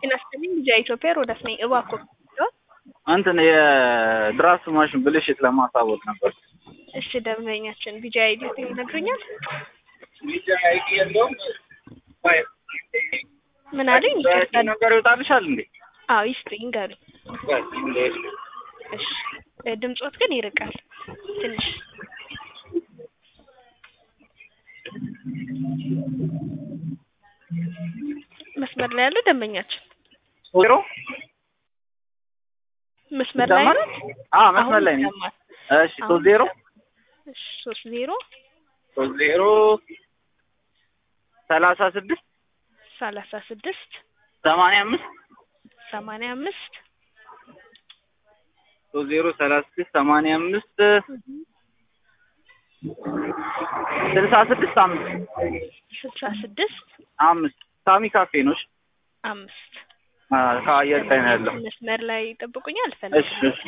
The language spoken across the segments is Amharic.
ጤና ይስጥልኝ ልጅ ኢትዮጵያ ሮዳስ ነኝ። እባክዎ እንትን የድራፍት ማሽን ብልሽት ለማሳወቅ ነበር። እሺ ደንበኛችን ቢጂ አይዲ ይነግሩኛል? አይዲ የለውም። ምን አለኝ? ይቅርታ ነገር ይወጣልሻል እንዴ? አዎ ይስጡኝ ይንገሩኝ። እሺ ድምጾት ግን ይርቃል ትንሽ መስመር ላይ ያለው ደንበኛችን ዜሮ መስመር ላይ ይሰማል? ነው። አዎ መስመር ላይ ነኝ። ይሰማል። እሺ ሶስት ዜሮ እሺ ሶስት ዜሮ ሶስት ዜሮ ሰላሳ ስድስት ሰላሳ ስድስት ሰማንያ አምስት ሰማንያ አምስት ሶስት ዜሮ ሰላሳ ስድስት ሰማንያ አምስት ስልሳ ስድስት አምስት ስልሳ ስድስት አምስት ሳሚ ካፌ ነው። እሺ አምስት አ ከአየር ላይ ነው ያለው። መስመር ላይ ይጠብቁኛል። እሺ ፈልግ እሺ እሺ።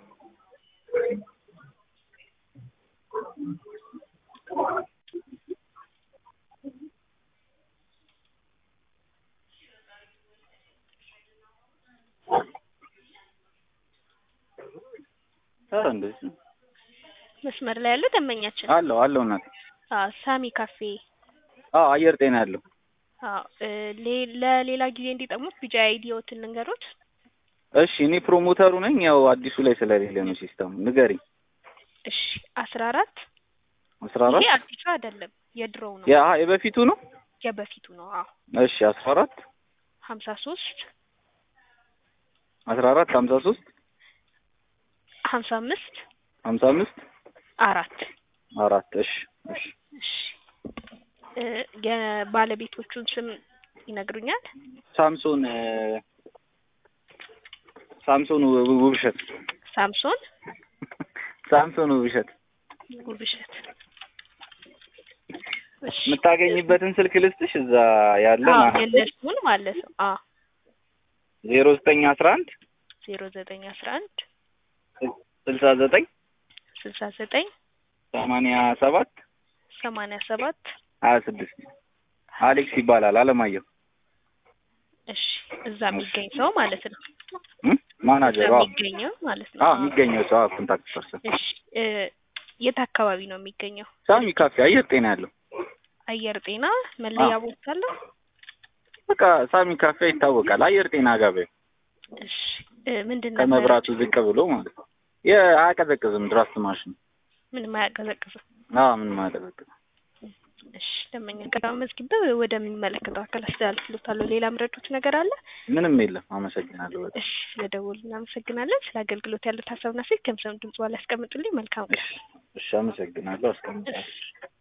ኧረ እንደዚህ መስመር ላይ ያለው ደንበኛችን አለው አለው እናቴ። አዎ ሳሚ ካፌ አዎ አየር ጤና ያለው አዎ እ ሌ- ለሌላ ጊዜ እንዲጠቅሙት ቢጂ አይዲዎትን ልንገሮት። እሺ እኔ ፕሮሞተሩ ነኝ። ያው አዲሱ ላይ ስለሌለ ነው ሲስተሙ። ንገሪኝ። እሺ አስራ አራት አስራ አራት ይሄ አዲሱ አይደለም የድሮው ነው ያ የበፊቱ ነው። የበፊቱ ነው። አዎ እሺ አስራ አራት ሀምሳ ሶስት አስራ አራት ሀምሳ ሶስት ሀምሳ አምስት ሀምሳ አምስት አራት አራት እሺ እሺ እሺ እ የባለቤቶቹን ስም ይነግሩኛል? ሳምሶን እ ሳምሶን ው- ውብሸት ሳምሶን ሳምሶን ውብሸት ውብሸት። እሺ የምታገኝበትን ስልክ ልስጥሽ። እዛ ያለ አዎ ማለት ነው የእነሱን ማለት ነው። አዎ ዜሮ ዘጠኝ አስራ አንድ ዜሮ ዘጠኝ አስራ አንድ ስልሳ ዘጠኝ ስልሳ ዘጠኝ ሰማንያ ሰባት ሰማንያ ሰባት ሀያ ስድስት አሌክስ ይባላል። አለማየሁ እሺ እዛ የሚገኝ ሰው ማለት ነው። እ እዛ ማናጀሩ አዎ የሚገኘው ማለት ነው። አዎ አዎ። የሚገኘው ሰው አዎ ኮንታክት ፐርሰን እሺ እ የት አካባቢ ነው የሚገኘው? ሳሚ ካፌ አየር ጤና ያለው አየር ጤና መለያ አዎ። ቦታ አለው? በቃ ሳሚ ካፌ ይታወቃል። አየር ጤና ገበያ እሺ እ ምንድን ነበር? ከመብራቱ ዝቅ ብሎ ማለት ነው። የአያቀዘቅዝም ድራፍት ማሽን ምንም አያቀዘቅዝም። አዎ ምንም አያቀዘቅዝም። እሺ ደንበኛ ቀዳማ መዝግበ ወደሚመለከተው አካል አስተላልፍሎታለሁ። ሌላ ምረጡት ነገር አለ? ምንም የለም። አመሰግናለሁ በጣም። እሺ ስለደወሉ እናመሰግናለን። ስለ አገልግሎት ያሉት ሀሳብና ስልክ ከምሰሙ ድምጽ በኋላ ያስቀምጡልኝ። መልካም ቀን። እሺ እሺ፣ አመሰግናለሁ። አስቀምጣለሁ። እሺ